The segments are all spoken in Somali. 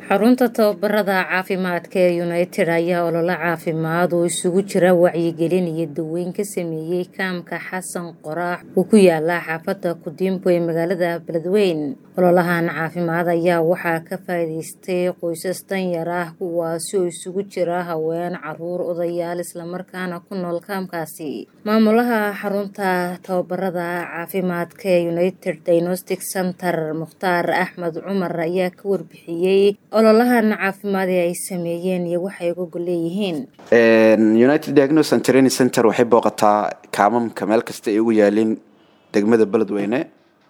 xarunta tababarada caafimaadka ee united ayaa olole caafimaad oo isugu jira wacyigelin iyo daweyn ka sameeyey kaamka xasan qoraax oo ku yaala xaafada kudimbo ee magaalada beledweyn ololahan caafimaad ayaa waxaa ka faa'iidaystay qoysas danyar ah kuwaasi oo isugu jira haween caruur odayaal islamarkaana ku nool kaamkaasi maamulaha xarunta tababarada caafimaadka ee united diagnostic center mukhtaar axmed cumar ayaa ka warbixiyey ololahan caafimaad ee ay sameeyeen iyo waxay uga leeyihiin united diagnosis and training center waxay booqataa kaamamka meel kasta ay ugu yaalin degmada beledweyne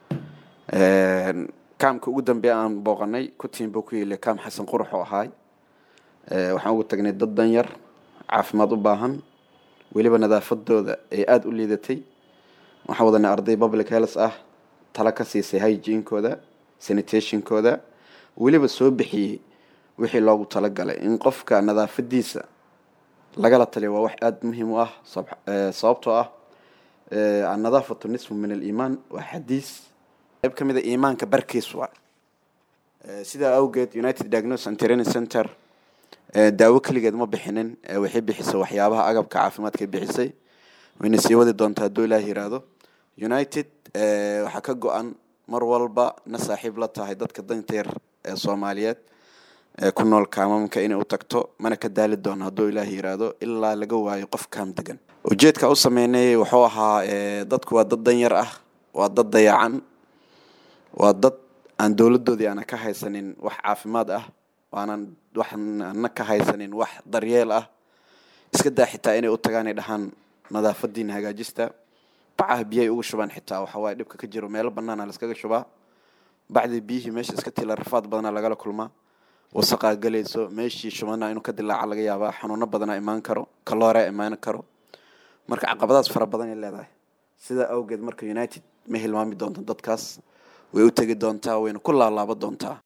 kaamka ugu dambeeya aan booqanay kutiinba ku yeelay kaam xasan qurux oo ahaay waxaan ugu tagnay dad danyar caafimaad u baahan weliba nadaafadooda ay aada u liidatay waxaan wadanay arday public health ah tala ka siisay hygiene-kooda sanitationkooda weliba soo bixiyey wixii loogu talagalay in qofka nadaafadiisa lagala taliyo waa wax aada muhiim u ah sababtoo ah annadaafatu nisfu min aliimaan waa xadiis qayb ka mid a iimaanka barkiis waa sidaa awgeed united diagnosis and training center daawo keligeed ma bixinin waxay bixisay waxyaabaha agabka caafimaadka bixisay wayna sii wadi doontaa hadduu ilaah yiraahdo united waxaa ka go-an mar walba na saaxiib la tahay dadka danta yar ee soomaaliyeed ee ku nool kaamamka inay u tagto mana ka daali doono hadduu ilaah yiraahdo ilaa laga waayo qof kaam degan ujeedka u sameynay wuxuu ahaa dadku waa dad danyar ah waa dad dayacan waa dad aan dowladoodii aana ka haysanin wax caafimaad ah waanan waxaana ka haysanin wax daryeel ah iska daa xitaa inay u tagaan ay dhahaan nadaafadiina hagaajista bacaha biyay uga shubaan xitaa waxawaaye dhibka ka jiro meelo banaana laskaga shubaa bacdii biyihii meesha iska tila rafaad badana lagala kulmaa wasaqaa galayso meeshii shubana inuu ka dilaaca laga yaabaa xanuuno badana imaan karo kaloorea imaan karo marka caqabadaas fara badan ay leedahay sidaa awgeed marka united ma hilmaami doonto dadkaas way u tegi doontaa wayna ku laalaaba doontaa